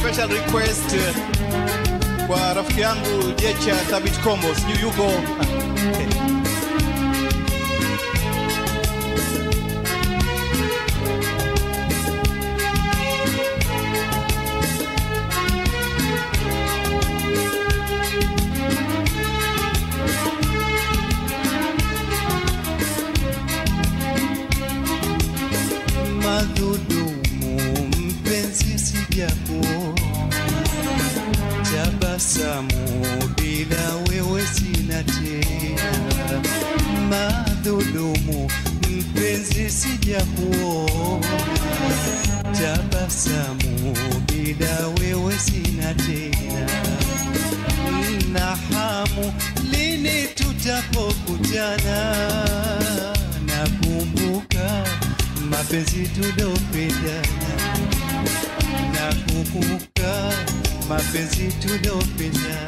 special request eh, kwa rafiki yangu Jecha Thabit Kombo, sijui yuko okay. madhulumu mpenzi sijakuona tabasamu bila wewe sina tena madhulumu mpenzi sijakuona tabasamu bila wewe sina tena na hamu lini tutapokutana nakumbuka mapenzi tulopendana nakumbuka mapenzi tulopendana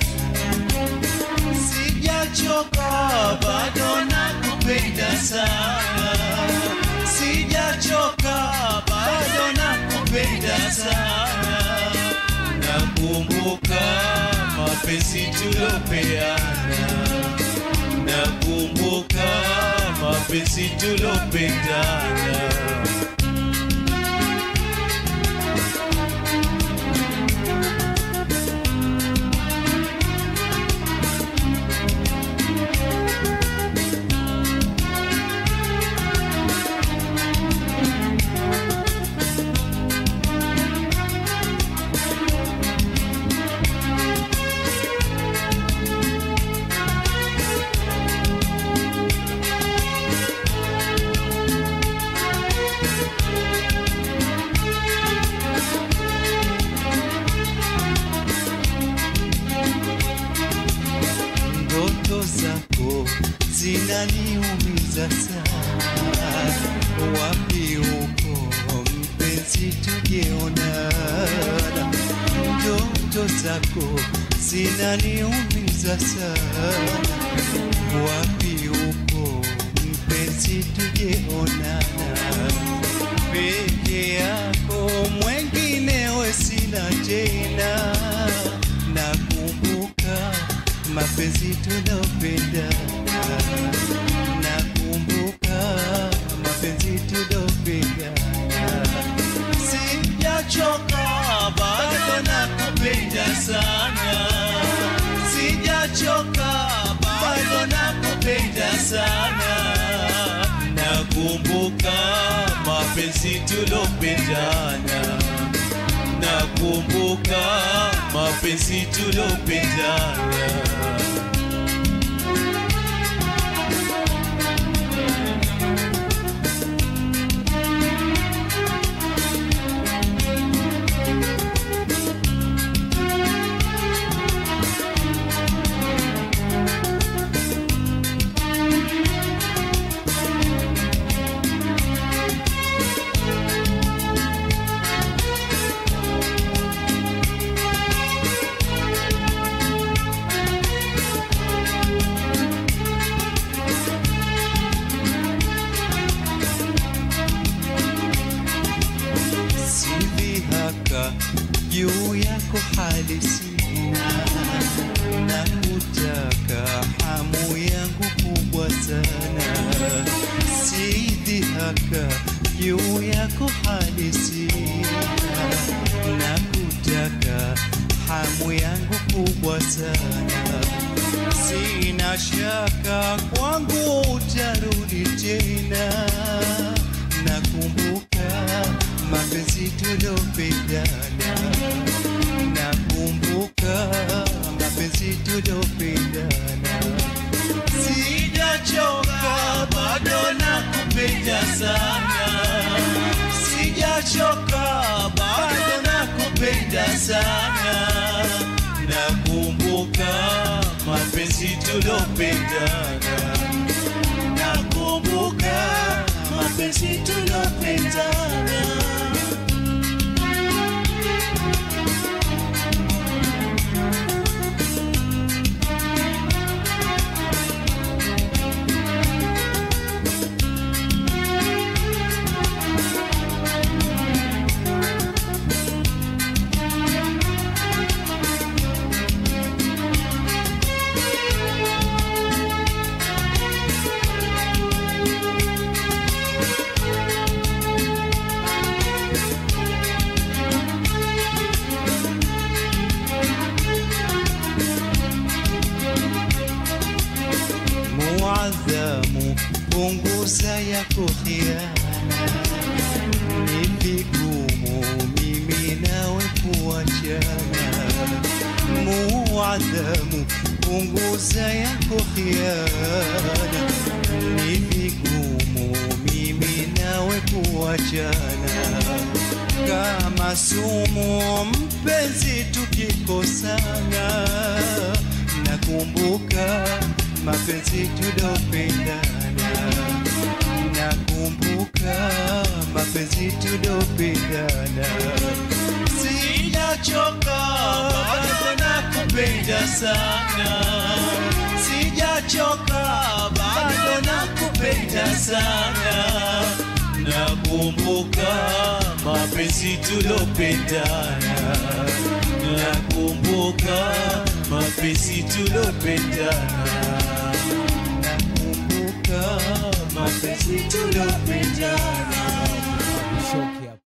sijachoka bado nakupenda sana sijachoka bado nakupenda sana nakumbuka mapenzi tulopeana nakumbuka mapenzi tulopendana ndoto zako zinaniumiza sana wapi uko mpenzi tujeonana ndoto zako zinaniumiza sana wapi uko mpenzi tujeonana peke yako mwenginewe sina tena nakumbuka mapenzi tulopendana nakumbuka mapenzi tulopendana sijachoka bado nakupenda sana sijachoka bado nakupenda sana nakumbuka mapenzi tulopendana nakumbuka mapenzi tulopendana silihaka juu yako hali sina na kutaka hamu yangu kubwa sana sidhihaka juu yako hali sina na kutaka hamu yangu kubwa sana sina shaka kwangu utarudi tena nakumbuka mapenzi tulopendana nakumbuka mapenzi tulopendana sijachoka bado nakupenda sana sijachoka bado nakupenda sana nakumbuka mapenzi tulopendana nakumbuka mapenzi tulopendana punguza yako khiana, ni vigumu mimi nawe kuachana. Muadhamu, punguza yako khiana, ni vigumu mimi nawe kuachana kama sumu mpenzi tukikosana nakumbuka mapenzi tulopendana nakumbuka mapenzi tulopendana Sijachoka bado nakupenda sana, sijachoka bado nakupenda sana. Nakumbuka mapenzi tulopendana, nakumbuka mapenzi tulopendana, nakumbuka mapenzi tulopendana. Shoki hapa.